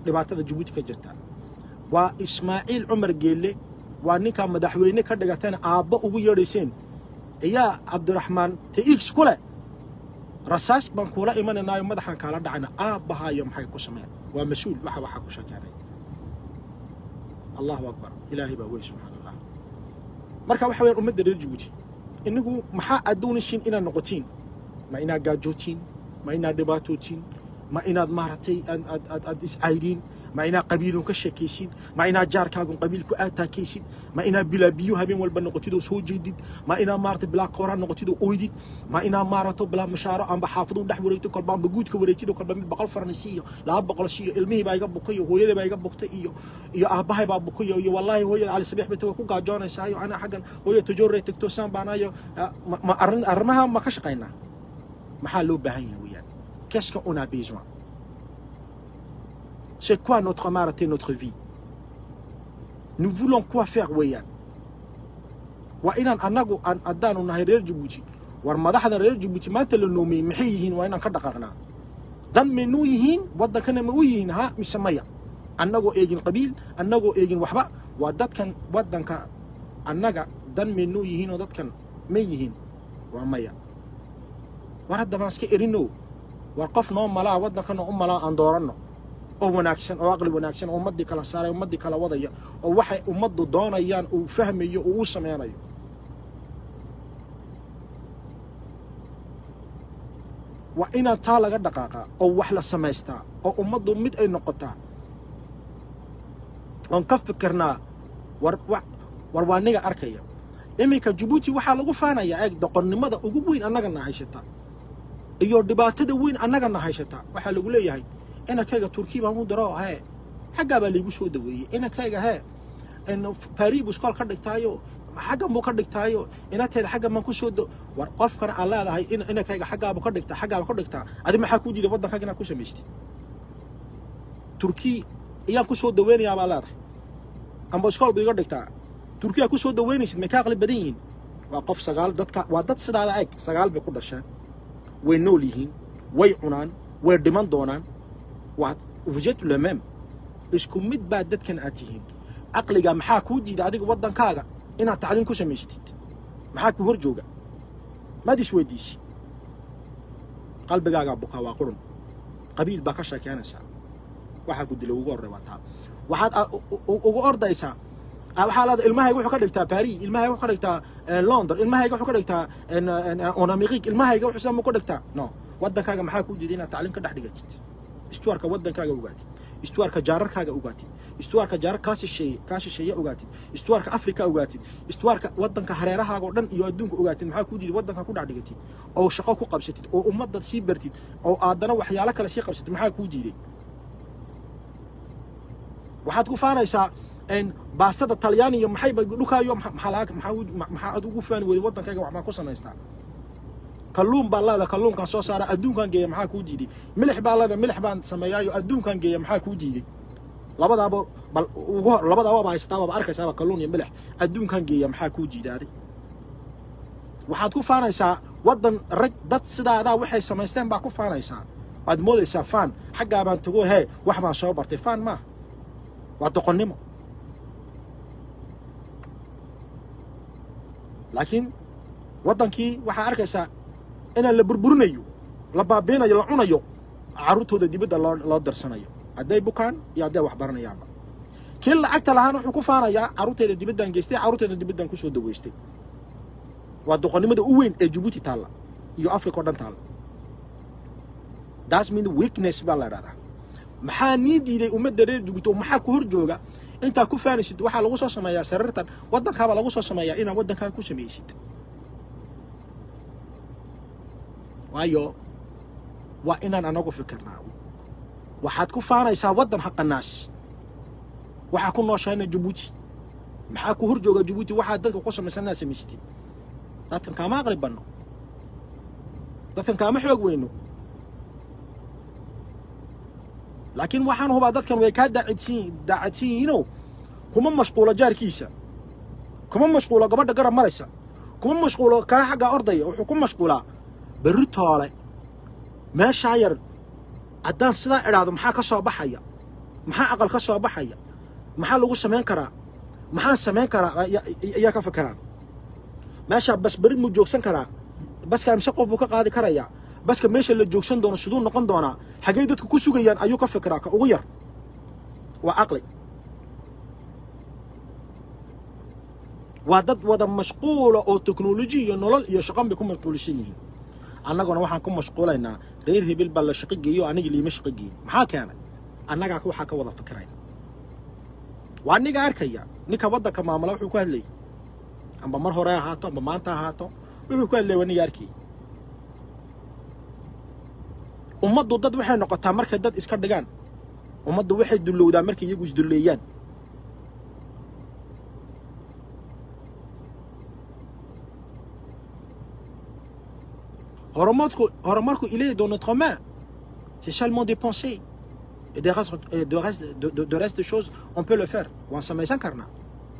dhibaatada jabuuti ka jirta waa ismaaciil cumar geelle waa ninkaa madaxweyne ka dhigatana aabbo ugu yeedhayseen ayaa cabdiraxmaan taix ku leh rasaas baan kuula imananaayo madaxaan kaala dhacayna aabbahaayo maxay ku sameyn waa mas-uul waxa waxaa ku sheekeenay allahu akbar ilaahay baa weyn subxaana allah marka waxa weyaan ummadda reer jabuuti inagu maxaa aad doonaysiin inaad noqotiin ma inaad gaajootiin ma inaad dhibaatootiin ma inaad maaragtay aad- aad aad- aad iscaydiin ma inaad qabiilun ka sheekaysid ma inaad jaarkaagun qabiilku aad taakaysid ma inaad bilaa biyo habeen walba noqotid oo soo jeedid ma inaad maaragtay bilaa kooraan noqotid oo oydid ma inaad maaragto bilaa mashaaro amba xaafadu dhex wareegtid kolba amba guudka wareejid oo kolba mid boqol faransi iyo laba boqol si iyo ilmihii baa iga bukay iyo hooyadii baa iga buktay iyo iyo aabbahay baa bukay iyo wallaahi hooyada cali sabiix bay tago ku gaajoonaysaa iyo anaa xaggan hooya tajoorey tagto saan baanayo ma ma arrin arrimaha ma ka shaqaynaa maxaa loo baahan yahay weeyaan qu'est-ce qu'on a besoin c'est quoi notre maaragtay notre vie nous voulons quoi faire weeyaan waa inaan annagu aan haddaanu nahay reer jabuuti war madaxda reer jabuuti maanta la noomiyey maxay yihiin waa inaan ka dhaqaaqnaa dan maynuu yihiin waddankana ma u yihiin ha mise maya annagoo eegin qabiil annagoo eegin waxba waa dadkan waddanka annaga dan maynuu yihiin oo dadkan may yihiin waa maya war hadda baan iska erino war qof noo malaa waddankana u malaa aan dooranno oo wanaagsan oo aqli wanaagsan oo ummaddii kala saaray ummaddii kala wadaya oo waxay ummaddu doonayaan uu fahmayo uu u sameynayo waa inaan taa laga dhaqaaqaa oo wax la samaystaa oo ummaddu mid ay noqotaa oon ka fikirnaa war wa- war waa niga arkaya iminka jabuuti waxaa lagu faanayaa eeg doqonnimada ugu weyn annagana haysata iyo dhibaatada weyn annagana haysata waxaa lagu leeyahay inankayga turkiya baan u diro hee xaggaa baa laygu soo daweeyey inankayga hee barii buu iskool ka dhigtaayo xaggan buu ka dhigtaayo inateeda xaggan baan ku soo do war qofkana aan leedahay in inankayga xaggaabu ka dhigtaa xaggaaba ka dhigtaa adi maxaa kuu diiday waddankaaga inaad ku samaystid turkiya ayaan ku soo daweynayaa baa leedahay amba iskool buu iga dhigtaa turkiya ku soo daweynaysid may ka aqli badan yihiin waa qof sagaal dadka waa dad sidaada eg sagaal bay ku dhasheen way nool yihiin way cunaan way dhiman doonaan waa vous êtes le même isku mid baa dadkan aad tihiin caqliga maxaa kuu diida adiga waddankaaga inaad tacliin ku samaysatid maxaa kuu hor jooga maad isweydiisi qalbigaagaa bukaa waa qurun qabiil baa ka sheekeynaysaa waxaa gudila ugu horrey waa taa waxaad a- u- u- ugu ordaysaa Ah, waxaa leedahay ilmahayga wuxuu ka dhigtaa paris ilmahayga wuxuu ka dhigtaa eh, london ilmahayga wuxuu ka dhigtaa en, en, en amerique ilmahayga wuxuu samu ka dhigtaa no waddankaaga maxaa kuu diiday inaad tacliin ka dhex dhigatid istuwaarka waddankaaga ogaatid istuwaarka jaararkaaga ogaatid istuwaarka jaarar kaa shisheeye kaa shisheeye ogaatid istuwaarka afrika ogaatid istuwaarka waddanka hareerahaaga oo dhan iyo adduunka ogaatid maxaa kuu diiday waddanka ku dhex dhigatid oo shaqo ku qabsatid oo ummadda sii bartid oo aadana waxyaalo kale sii qabsatid maxaa kuu diiday waxaad ku faanaysaa en baastada talyaaniga maxay ba dhukaayo maxa- maxaa laga maxaa u- ma- maxaa aad ugu faani weyday waddankayga wax maa ku samaystaa kalluun baa leeda kalluunkan soo saara adduunkan geeya maxaa kuu diiday milix baa leeda milix baan sameeyaayo adduunkan geeya maxaa kuu diiday labadaaba bal ugu hor labadaaba haystaaba arkaysaaba kalluun iyo milix adduunkan geeya maxaa kuu diidaaday waxaad ku faanaysaa waddan rag dad sidaadaa waxay samaysteen baa ku faanaysaa waad moodaysaa faan xaggaa baan tago hee wax baan soo bartay faan maaha waa doqonnimo laakiin waddankii waxaa arkaysaa inaan la burburinayo la baabiinayo la cunayo carruurtooda dibadda loo loo darsanayo hadday bukaan iyo hadday wax baranayaanba kii lacagta lahaana wuxuu ku faanayaa carruurteeda dibaddaan geystay carruurteeda dibaddaan kusoo daweystay waa doqonnimada u weyn ee jabuuti taalla iyo africa oo dhan taalla das mean weakness baa la dhahdaa maxaa nii diiday ummadda reer jabuuti oo maxaa ku hor jooga intaa ku faanaysid waxaa lagu soo sameeyaa sariirtan waddankaaba lagu soo sameeyaa inaad waddankaaga ku samaysid waayo waa inaan anagu fikirnaa waxaad ku faanaysaa waddan haqanaas waxaa ku nooshahayna jabuuti maxaa ku hor jooga jabuuti waxaa dadka ku samaysan inaad samaysatid dadkan kaama aqli banno dadkan kaama xoog weyno laakiin waxaan hubaa dadkan way kaa daacadsiin daacadsan yihiinoo kuma mashquulo jaarkiisa kuma mashquulo gabadha garab maraysa kuma mashquulo kaa xaggaa ordaya wuxuu ku mashquulaa berri toole meeshaa yar haddaan sidaa idhaahdo maxaa ka soo baxaya maxaa aqal ka soo baxaya maxaa lagu samayn karaa maxaan samayn karaa ayaa ka fakeraan meeshaa bas beri muu joogsan karaa baska imse qof buu ka qaadi karayaa baska meesha la joogsan doono siduu noqon doonaa xaggey dadku ku sugayaan ayuu ka fikiraa ka ugu yar waa caqli waa dad wada mashquula oo teknoloji iyo nolol iyo shaqan bay ku mashquulsan yihiin annaguna waxaan ku mashquulaynaa reer hebel baa la shaqo geeyo aniga liima shaqo geeyin maxaa keenay annagaa waxaa ka wada fikirayna waa aniga arkaya ninka waddanka maamula wuxuu ku hadlayay amba mar hore ahaato amba maanta ahaato wuxuu ku hadlayay waa niga arkayay ummaddu dad waxay noqotaa markay dad iska dhigaan ummaddu waxay dullowdaa markay iyagu isdulleeyaan horumarku horumarku il est dans notre main c'est seulement des pensées et de reste et de reste de, de, de reste de choses on peut le faire waan samaysan karnaa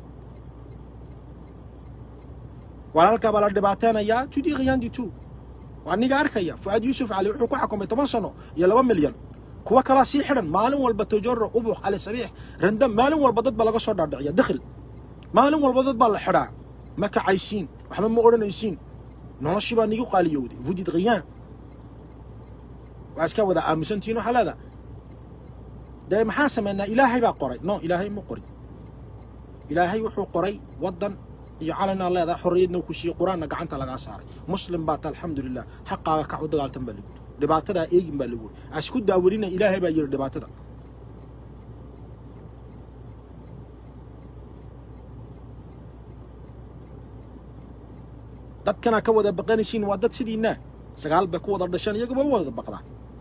walaalkaa baa la dhibaateynayaa tu dis rien du tout waa niga arkaya fuaad yuusuf cali wuxuu ku xukumay toban sano iyo laba milyan kuwa kalaa sii xidhan maalin walba tojoro ubux ali sabiix randam maalin walba dad baa laga soo dhaadhiciya dakhil maalin walba dad baa la xidhaa ma kacaysiin waxba ma odhanaysiin noloshii baa nigu qaaliyowday vous dites rien waa iska wada aamusantihiin waxaa leedaa dee maxaan samaynaa ilaahay baa qoray no ilaahay ma qorin ilaahay wuxuu qoray waddan iyo calanaa leedahay xorriyadna ku siiyey qur-aanna gacanta lagaa saaray muslim baa ta alxamdulilah xaqaaga kac u dagaaltan baa lagu yidhi dhibaatadaa eegin baa lagu yidhi asku daawarina ilaahay baa yidhi dhibaatada dadkana ka wada baqanaysiin waa dad sidiinaa sagaal bay ku wada dhasheen iyaguba u wada baqdaan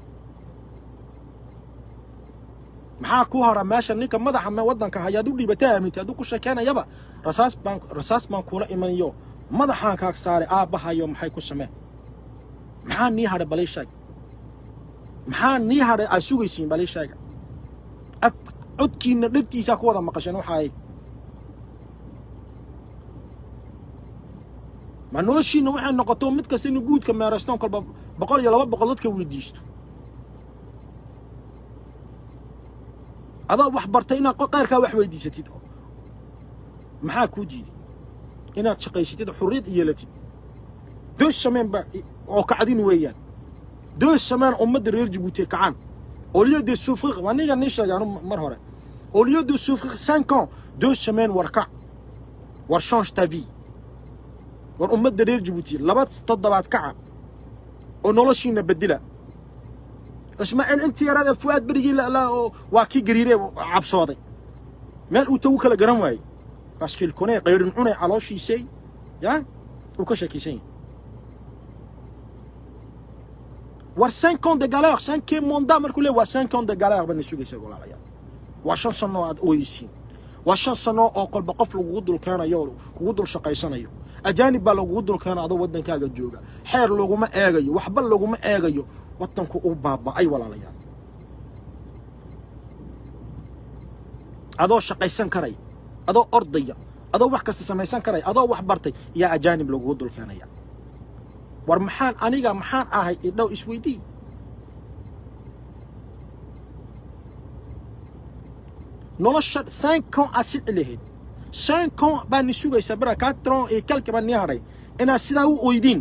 maxaa ku hora meesha ninka madaxa me waddanka hayaad u dhiibata aamintay hadduu ku sheekeynayaba rasaas baan rasaas baan kuula imanayo madaxaan kaag saaray aabbahayo maxay ku sameen maxaa nii hadhay balii sheeg maxaa nii hadhay aad sugaysiin balii sheega af codkiinna dhegtiisaa ku wada maqasheen waxa ay ma noloshiinna waxay noqoto mid kasta inuu guudka meeraystoon kolba boqol iyo laba boqol dadka weydiisto adaa wax bartay inaad qayrkaa wax weydiisatid maxaa kuu diiday inaad shaqaysatid xurriyad yeelatid deux semaine ba oo kacdin weeyaan deux semaine ummadda reer jabuuti kacaan au lieu de souffrir waa niga nii sheegay anu mar hore au lieu de souffrir cinq ans deux semaines war kac war change ta vie war ummadda reer jabuuti laba toddobaad kaca oo noloshiina bedela ismaaciil intii yaraada fu'aad berigii oo waa kii gariiree cabsooday meel uu tagu kala garan waayey baskil kunee qayrin cunay calooshiisay ya uu ka shakiisan yahay war cinq ans de galère cinquième mandat markuu leey waa cinq ans de galère bana sugaysa walaalayaal waa shan sano aad oyeysiin waa shan sano oo kolba qof lagugu dul keenayo kugu dul shaqaysanayo ajaanib baa lagugu dul keena adoo waddankaaga jooga xeer laguma eegayo waxba laguma eegayo waddanku uu baaba'ay walaalayaal adoo shaqaysan karaya adoo ordaya adoo wax kasta samaysan karaya adoo wax bartay yaa ajaanib lagugu dul keenaya war maxaan aniga maxaan ahay idhow isweydii nolosha cinq ans aad silci lahayd cinq ans baa ni sugaysaa bara quatre ans iyo quelque baa nii hadhay inaad sidaa u oydiin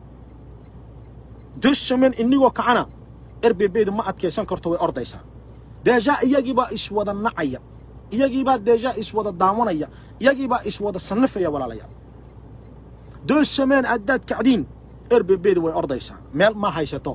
deux semaines inigoo kacana erbebeydu ma adkaysan karto way ordaysaa deejaa iyagiibaa iswada nacaya iyagiibaa deejaa iswada daawanaya iyagiibaa iswada sannifaya walaalayaal deux semaines haddaad kacdiin erbebeydu way ordaysaa meel ma haysato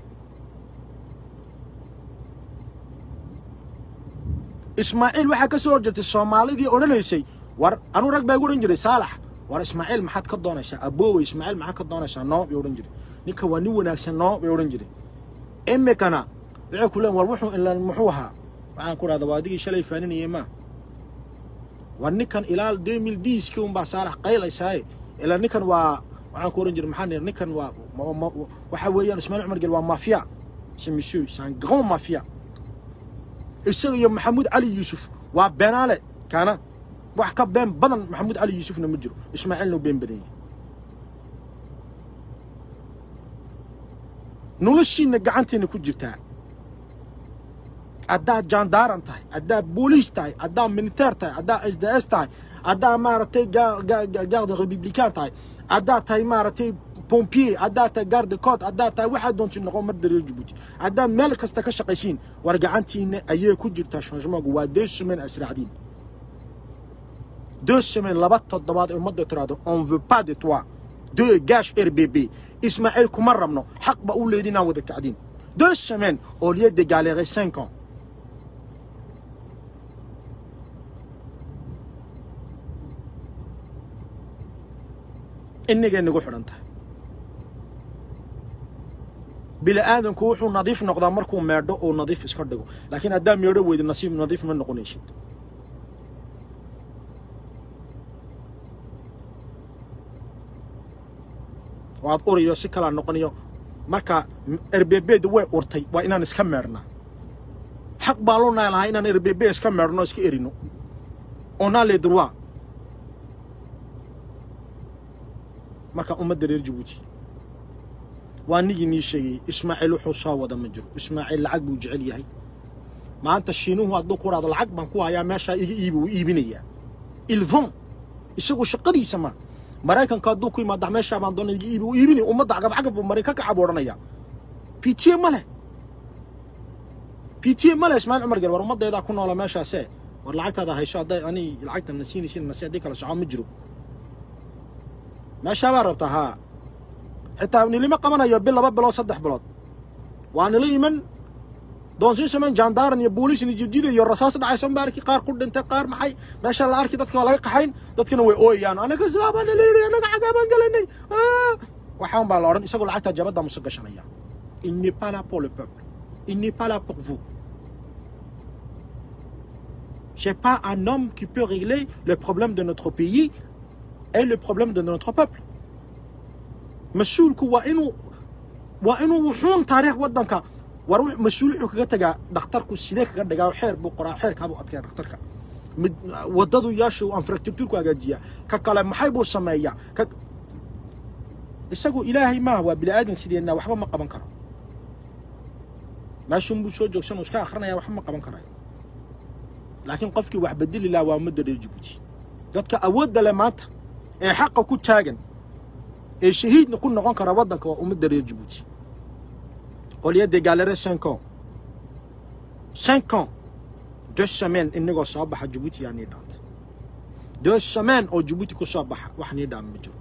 ismaaciil waxaa ka soo horjeertay soomaalidii odhanaysay war anuu rag baa igu odhan jiray saalax war ismaaciil maxaad ka doonaysaa aboowey ismaaciil maxaad ka doonaysaa noo bay odhan jiray ninka waa nin wanaagsan noo bay odhan jiray imikana waxay ku leen war wuxuu ilan muxuu ahaa waxaan ku dhahda waa adigii shalay faaninayay maa war ninkan ilaa deux mille diiskii unbaa saalax qaylaysaaye ilaa ninkan waa waxaan ku odhan jiray maxaa nir ninkan waa waxa weeyaan ismaaciil cumar gel waa mafia c'est monsieur c'est un grand mafia isaga iyo maxamuud cali yuusuf waa beenaale kaana wax ka been badan maxamuud cali yuusufna ma jiro ismaaciilna u been badan yahay noloshiinna gacantiina ku jirtaa haddaad jaandaaran tahay haddaad booliis tahay haddaad militeer tahay haddaad s d s tahay haddaad maaragtay garde republican tahay haddaad tahay maaragtay pompier haddaad tahay garde code haddaad tahay waxaad doontin noqon mar reer jabuuti haddaad meel kasta ka shaqaysiin war gacantiina ayay ku jirtaa changementku waa deux semaines asraacdiin deux semaines laba toddobaad ummadda tiraahdo on veut pas de toi deux gash rbb ismaaciil kuma rabno xaq ba u leedi inaan wada kacdiin deux semaines au lieu de galérer cinq ans inagay nagu xidhan tahay bini aadamku wuxuu nadiif noqdaa markuu meedho uu nadiif iska dhigo laakiin haddaa meedho weydo nasiib nadiif ma noqonaysid waad uriyo si kalaa noqonayo marka erbebeeda way urtay waa inaan iska meedhnaa xaq baa loo nahay lahaa inaan erbebe iska meedhno iska erino onaa le droit marka ummadda reer jabuuti waa nigii nii sheegayey ismaaciil wuxuu soo wada ma jiro ismaaciil lacag buu jecel yahay maanta shiinuhu hadduu ku dhahdo lacag baan ku hayaa meeshaa iga iibi wuu iibinayaa ilvon isagu shaqadiisa ma maraykanka hadduu ku yimaada meeshaa baan doona iga iibi wuu iibinaya ummadda cagabcagab buu maray ka kacab odhanaya pitiye ma leh pitiye ma leh ismaaciil cumar gel war ummaddeedaa ku noola meeshaase war lacagtaada hayso hadday ani lacagta na siinaysin nasi haddii kala socon ma jiro meeshaa baa rabtaa haa xitaa nilima qabanayo bil laba bilood saddex bilood waa nila iman doonsiin samayn jaandaaran iyo booliis iyo jirjida iyo rasaas dhacaysa unba arki qaar ku dhintay qaar maxay meesha la arki dadka waa laga qaxayn dadkana way ooyayaan anaga sidaa baa nala yidhi anaga xagaa baan gelanay waxaan baa la odhan isagoo lacagtaa jabadda musu gashanaya il n'est pas là pour le peuple il n'est pas là pour vous c'est pas un homme qui peut régler le problème de notre pays et le problème de notre peuple mas-uulku waa inuu waa inuu wuxuun taariikh waddanka war mas-uul wuxuu kaga tagaa dhakhtarku sidee kaga dhigaa xeer buu qoraa xeerkaabuu adkeeya dhakhtarka mid waddadu yaasha uu infrastructureku hagaajiyaa ka kale maxay buu sameeyaa ka isagu ilaahay maaha waa bini aadan sideenna waxba ma qaban karo meeshun buu soo joogsan uu iska akrinaya waxba ma qaban karayo laakiin qofkii wax bedeli lahaa waa ummadda reer jabuuti dadka awoodda leh maanta ee xaqa ku taagan ee shahiidna ku noqon kara waddanka waa ummadda reer jabuuti au lieu de galérer cinq ans cinq ans deux semaines inagoo soo baxa jabuuti yaa nii dhaanta deux semaines oo jabuuti ku soo baxa wax nii dhaama ma jiro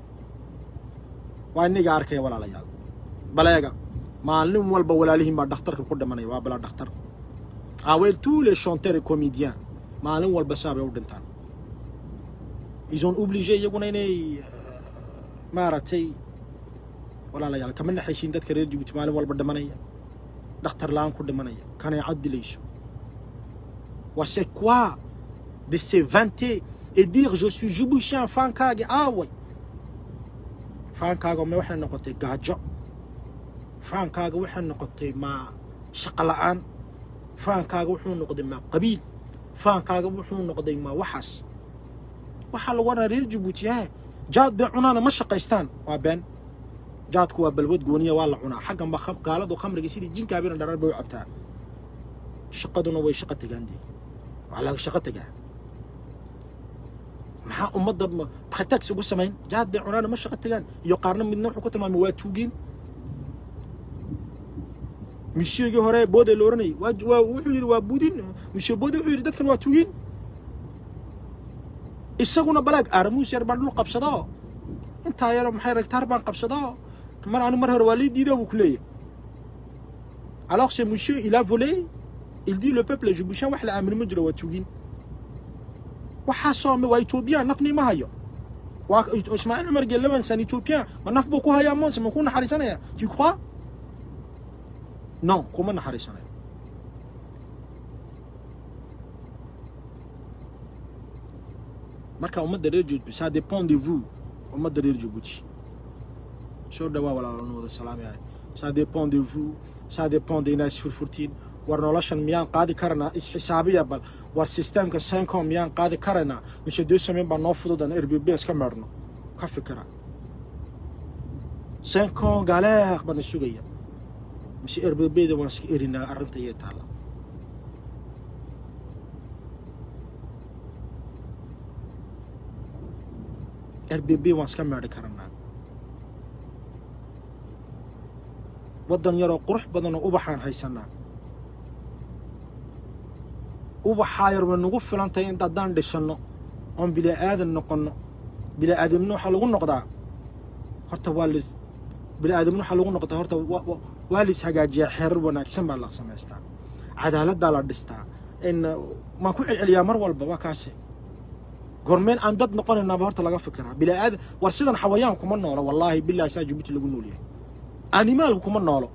waa inaga arkaya walaalayaal baleega maalin walba walaalihiin baa dhakhtarka ku dhimanaya waa bilaa dhakhtar aweel tous les chanteurs et comédiens maalin walba saa bay u dhintaan ils ont obligé iyaguna inay maaragtay walaalayaal kama naxaysiin dadka reer jabuuti maalin walba dhimanaya dhakhtar la-aan ku dhimanaya kaneecad dilayso wa c'est quoi de se vanter et dire je suis jiboutien faankaaga aaway faankaaga ma waxay noqotay gaajo faankaaga waxay noqotay maa shaqo la-aan faankaaga wuxuu noqday maa qabiil faankaaga wuxuu noqday maa waxaas waxaa lagu odhanaa reer jabuuti he jaad bay cunaana ma shaqaystaan waa been jaadku waa balwad gooniya waa la cunaa xaggan ba gaaladu khamriga sidii jinkaabina dharar bay u cabtaa shaqaduna way shaqo tegaan dee waa laga shaqo tegaa maxaa ummadda khatax ugu samayn jaad bay cunaana ma shaqo tegaan iyo qaarna midna wuxuu ku tilmaamay waa tuugeen misheegii hore boode la oranayay waa waa wuxuu yidhi waa budin mishe boode wuxuu yidhi dadkan waa tuugeen isaguna balaag aaramuus yar baan dhul qabsado intaa yaro maxay ragtaar baan qabsado mar anu mar hore waa lii diido buu ku leeyahy alors ce monsieur il a volé il dit le peuple jiboutien wax la aamino ma jiro waa tuugin waxaa soome waa ethoobiyan nafni ma hayo waa ismaaciil cumar gelawan san ethoobiyan ma naf buu ku hayaa monse ma ku naxariisanaya tu crois non kuma naxariisanayo marka ummadda reer jabuuti ça dépend de vous ummadda reer jabuuti soo dhawaa walaalanu wada salaamayahay ça dépend de vous ça dépend de inaad isfurfurtiin war noloshan miyaan qaadi karanaa isxisaabiya bal war systemka cinco miyaan qaadi karanaa mise deux semaine baa noo fududan rbb iska meedhno ka fikira cinco galeeq baan isugaya mise rbbda waan iska erinaa arrinta iyay taalla r b b waan iska meedhi karanaa waddan yaroo qurux badanoo ubaxaan haysanaa ubaxaa yar way nagu filan tahay in haddaan dhishanno oon bila'aadan noqonno bila'aadamna waxaa lagu noqdaa horta waa lis bila'aadamna waxaa lagu noqdaa horta waa lis hagaajiyaa xeerar wanaagsan baa la samaystaa cadaaladdaa la dhistaa in maan ku celceliyaa mar walba waa kaase gormeen aan dad noqonaynaaba horta laga fikiraa bila'aadan war sidan xawayaan kuma noolo wallaahi billahi saa jibuuti lagu nool yahay animaalku kuma noolo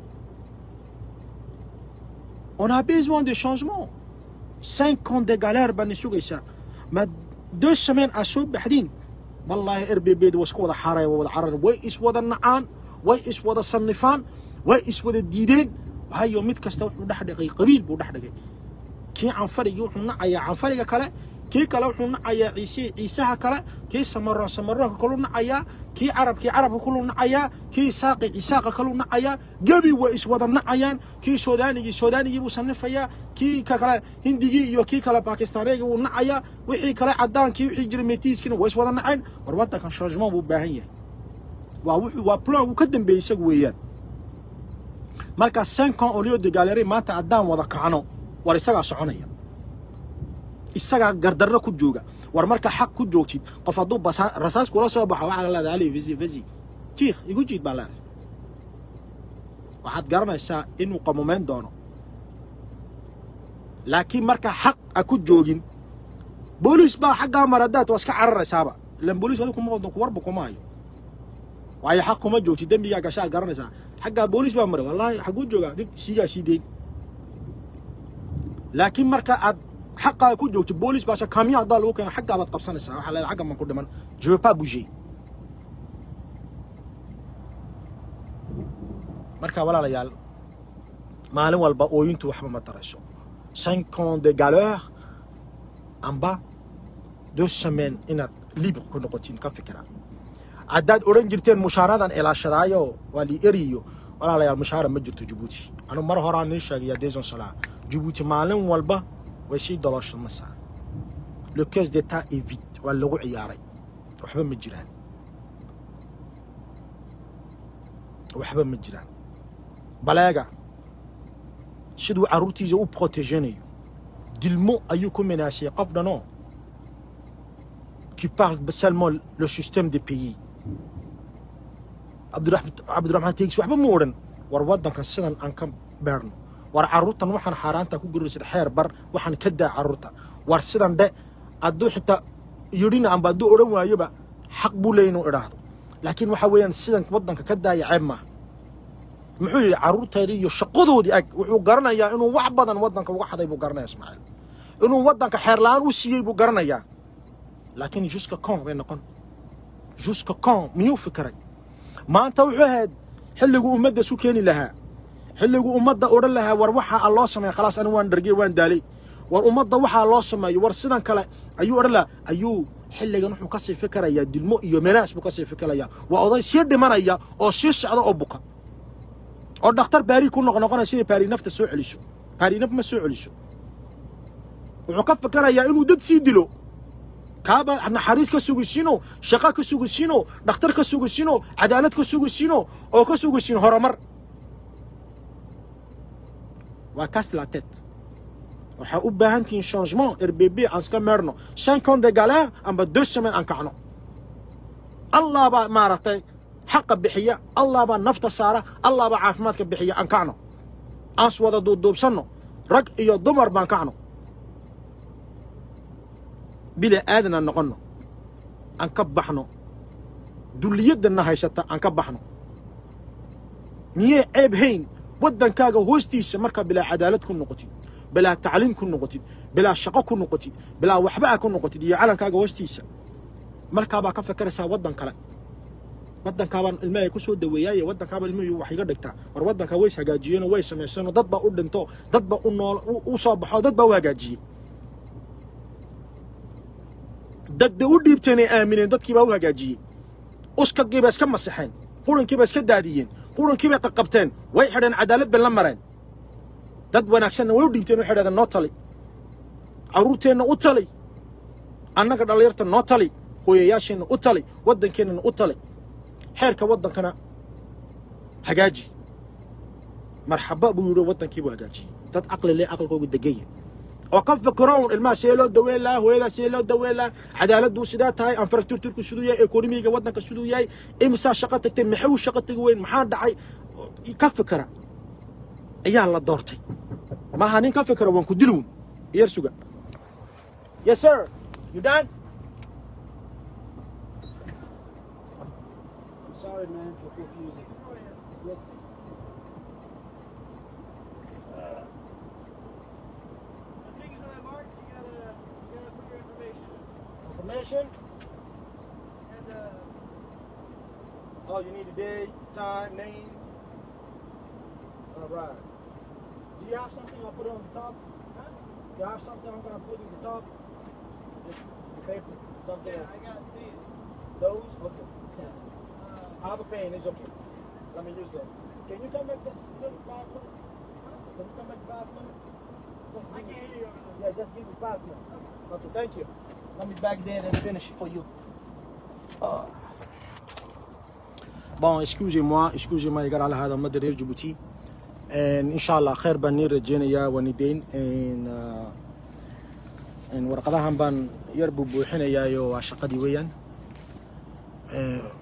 on a besoin de changement cinq ans de galère baa ni sugaysaa ma deux semaines aa soo baxdiin wallaahi r b bda waa iska wada xaaraya waa wada carara way iswada nacaan way iswada sannifaan way iswada diideen waayo mid kasta wuxuu dhex dhigay qabiil buu dhex dhigay kii canfarigii wuxuu nacayaa canfariga kale kii kale wuxuu nacayaa ciise ciisaha kale kii samaroon samaroonka kaluu nacayaa kii carabkii carabka kaluu nacayaa kii isaaqi isaaqa kaluu nacayaa gebi way iswada nacayaan kii suudaanigii suudaanigii buu sannifayaa kii ka kale hindigii iyo kii kale bakistaanigii buu nacayaa wixii kale caddaankii wixii jiray metiiskiina way iswada naceen war waddankan changement buu baahan yahay waa wuxuu waa plan uu ka dambeeyey isagu weeyaan marka cinq ans au lieu de galérie maanta haddaan wada kacno war isagaa soconaya isagaa gardarro ku jooga war marka xaq ku joogtid qof hadduu rasaas kula soo baxo waxaad leedahay ali visi visi tiikh igu jiid baa leedahay waxaad garanaysaa inuu qamumeyn doono laakiin marka xaq a ku joogin booliis baa xaggaa maradaad waa iska cararaysaaba ilan booliis adu kuma wadan warba kuma hayo waayo xaq kuma joogtid dembigaa gashaa garanaysaa xaggaa booliis baa maray wallaahi xaguu joogaa nig siigaa sii deyn laakiin marka aad xaqaa ku joogto boolis baasha kaamiya haddaa lagu keena xaggaa baad qabsanaysaa waxaa leedahay xagga man ku dhiman je veux pas bouger marka walaalayaal maalin walba ooyintu waxba ma darayso cinq ans de galeur amba deux semaines inaad libre ku noqotiin ka fikira haddaad odhan jirteen mushaaradan ilaashadaayo waa li eriyo walaalayaal mushaara ma jirto jabuuti anu mar horaan nin sheegaya deson salaa jabuuti maalin walba way sii dolooshamaysaa le caisse d'état est vide waa lagu ciyaaray waxba ma jiraan waxba ma jiraan baleega siduu carruurtiisa u protéganayo dilmo ayuu ku menaasiyey qof dhanoo qui parle seulement le système des pays cabdiraxmaan teegis waxba ma odhan war waddanka sidan aan ka beerno war carruurtan waxaan xaaraanta ku guraysad xeer bar waxaan ka daa carruurta war sidan dhe hadduu xitaa yidhina amba hadduu odhan waayoba xaq buu leeya inuu idhaahdo laakiin waxa weeyaan sidan waddanka ka daaya ceeb maaha muxuu yidhi carruurteedii iyo shaqadoodii ag wuxuu garanayaa inuu wax badan waddanka uga xaday buu garanaya ismaaciil inuu waddanka xeer la'aan u siiyey buu garanayaa laakiin juska con bay noqon juska con miyuu fikiray maanta wuxuu ahayd xilliguu ummadda isu keeni lahaa xilliguu ummadda odhan lahaa war waxaa loo sameeya khalaas ani waan dhargey waan daalay war ummadda waxaa loo sameeyo war sidan kale ayuu odhan lahaa ayuu xilligan wuxuu kasii fikirayaa dilmo iyo menaas buu kasii fikirayaa waa oday sii dhimanaya oo sii socda oo buka oo dhakhtar baari ku noqnoqonaya sidai baari nafta soo celiso baari naf ma soo celiso wuxuu ka fikirayaa inuu dad sii dilo kaaba naxariis ka sugisiino shaqo ka sugisiino dhakhtar ka sugisiino cadaalad ka sugisiino oo ka sugisin horumar waa kaas la tête waxaa u baahan tihiin changement rbb aan iska meerno cinq ans de galère amba deux semaines aan kacno allah baa maaragtay xaqa bixiya allah baa nafta saara allah baa caafimaadka bixiya aan kacno aan s wada duubduubsanno rag iyo dumar baan kacno bila aadan aan noqonno aan ka baxno dulliyaddanna haysata aan ka baxno miyee ceeb hayn waddankaaga hoostiisa markaa bilaa cadaalad ku noqotid bilaa tacliim ku noqotid bilaa shaqo ku noqotid bilaa waxba a ku noqotid iyo calankaaga hoostiisa markaabaa ka fakaraysaa waddan kale waddankaabaan ilmahay ku soo daweeyaaye waddankaaba ilmihii wax iga dhigtaa war waddankaa ways hagaajiyeenoo way samayseenoo dad baa u dhinto dad baa u nool u soo baxo dad baa u hagaajiyey dad bay u dhiibteen ay aamineen dadkii baa u hagaajiyey uskagii bay iska masaxeen qurankii bay iska daadiyeen qurankii bay qaqabteen way xidheen cadaalad bay la mareen dad wanaagsanna way u dhiibteen waxay dhahdeen noo tali carruurteenna u tali annaga dhallinyarta noo tali hooyayaasheenna u talay waddankeennana u talay xeerka waddankana hagaaji marxaba buu yidhi waddankii buu hagaajiyey dad caqli leh caqligoogu degaya oo ka fikroon ilmaha see loo daweyn lahaa hooyadaa see loo daweyn lahaa cadaaladdu sidaa tahay infrastructurku siduu yahay ekonomiga waddanka siduu yahay imisaa shaqo tagtay maxay u shaqo tagi weyn maxaa dhacay ka fikira ayaa la doortay maaha nin ka fikira waan ku dilwun iyar suga yes sir you done I'm sorry man for confusing yes The things that I marked, you gotta, you gotta put your information in. information And, uh, Oh, you need a day, time, name. All right. Do you have something I'll put it on the top? huh? Do you have something I'm gonna put in the top? Just the paper, something. Yeah, I got these. Those? Okay. Uh, I have a pen, it's okay. Let me use that. Can you come back this little five minutes? Can you come back five minutes? Just I give me- can't hear you over this. Yeah, just give me five minutes. Okay, thank you. Let me back there and finish for you. Ah. Bon, excusez-moi, excusez-moi, يقال على هذا مدى رير جيبوتي. إن شاء الله خير بان رجينيا وندين إن آه، إن ورقدها بان يربو بوحينيا يو شقدي ويان. آه،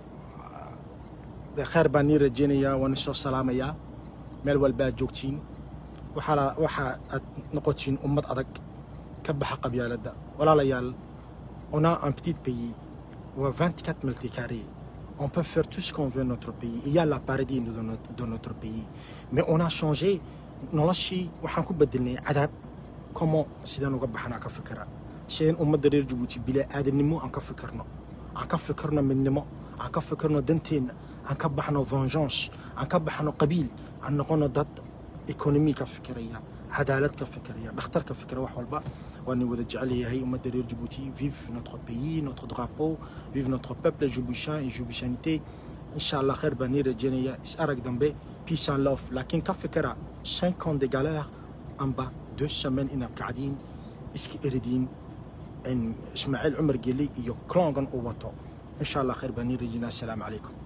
dee khayr baan nii rajeynayaa waan isoo salaamayaa meel walba aad joogtiin waxaa waxa aad noqotiin ummad adag ka baxa qabyaaladda walaalayaal on a un petit pays ou 24 multicarrés on peut faire tout ce qu'on veut dans notre pays il y a la paradis dans notre, dans notre pays mais on a changé noloshii waxaan ku bedelnay cadaab comment sidaan uga baxnaa ka fikira sideen ummadda reer jabuuti bilaa aadamnimo aan ka fikirno aan ka fikirno midnimo aan ka fikirno danteenna aan ka baxno vengeance aan ka baxno qabiil aan noqono dad economy ka fikiraya cadaalad ka fikiraya dhakhtar ka fikira wax walba waan wada jecel yahay ummadda reer jabuuti vive notre pays notre drapeau vive notre peuple jiboutien et jiboutianité insha allah khayr baan nii rajeynaya is arag dambe peace and love laakiin ka fikira 5 ans de galère amba deux semaines inaad kacdiin iska eridiin in ismaaciil cumar geli iyo clongan uu wato insha allah khayr baan nii rajeynaya assalaamu calaykum